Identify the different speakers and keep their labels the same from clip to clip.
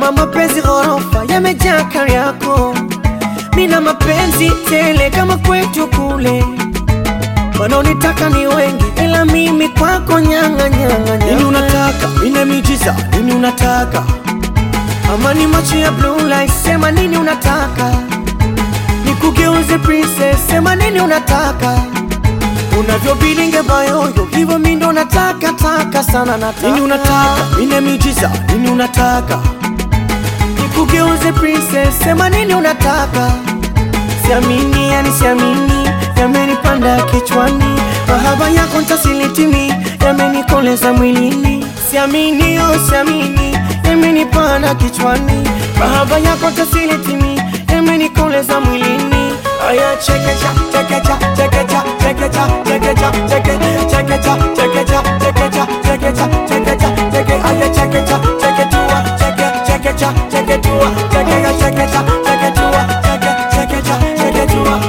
Speaker 1: kama mapenzi ghorofa yamejaa kari yako, mina mapenzi tele kama kwetu kule. Wanaonitaka ni wengi, ila mimi kwako nyanga nyanga
Speaker 2: Nini
Speaker 1: nyanga.
Speaker 2: unataka? Mina miujiza. Nini unataka?
Speaker 1: Ama ni macho ya blue light, sema nini unataka? Nikugeuze princess, sema nini unataka? Unavyobilinge bayoyo, hivyo mi ndo nataka taka sana nataka.
Speaker 2: Nini unataka? Mina miujiza. Nini unataka?
Speaker 1: Nikugeuze princess, sema nini unataka? Siamini, yani siamini, yamenipanda kichwani, mahaba yako ntasilitimi, yamenikoleza mwilini. Siamini, oh siamini, yamenipanda kichwani, mahaba yako ntasilitimi, yamenikoleza mwilini. Aya, chekecha, chekecha, chekecha, chekecha, chekecha, cheke, chekecha, chekecha, chekecha, chekecha, chekecha, cheke, aya, chekecha, cheketua, cheke, chekecha, cheketua, chekecha, chekecha, cheketua, cheke, chekecha, cheketua,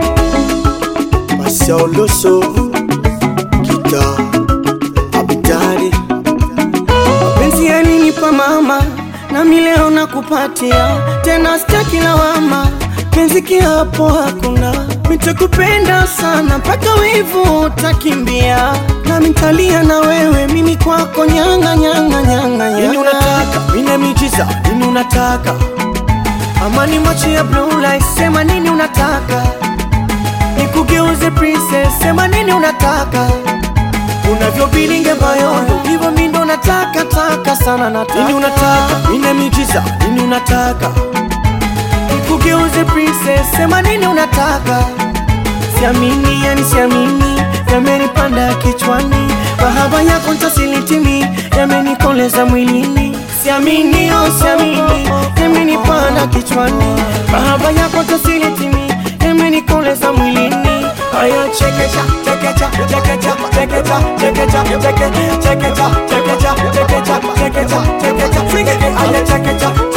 Speaker 1: cheke.
Speaker 2: Masauloso. Kita. Abidari.
Speaker 1: Mapenzi yalinipa mama, nami leo nakupatia tena, sitaki lawama, penzi kiapo hakuna, nitakupenda sana mpaka wivu utakimbia, nami nitalia na wewe, mimi kwako nyanga nyanga nyanga
Speaker 2: Nini
Speaker 1: nyanga.
Speaker 2: unataka? Mina miujiza. Nini unataka?
Speaker 1: Ama ni macho ya blue light, sema nini unataka? Nikugeuze princess, sema nini unataka? Unavyobilinge bayoyo, hivyo mi ndo nataka taka sana nataka.
Speaker 2: Nini unataka? Mina miujiza. Nini unataka?
Speaker 1: Nikugeuze princess, sema nini unataka? Siamini, yani siamini, yamenipanda kichwani, mahaba yako ntasilitimi, yamenikoleza mwilini. Siamini, oh siamini, yamenipanda kichwani, mahaba yako ntasilitimi, yamenikoleza mwilini. Aya, chekecha, chekecha, chekecha, chekecha, chekecha, cheke, chekecha, chekecha, chekecha, chekecha, chekecha, cheke, aya, chekecha,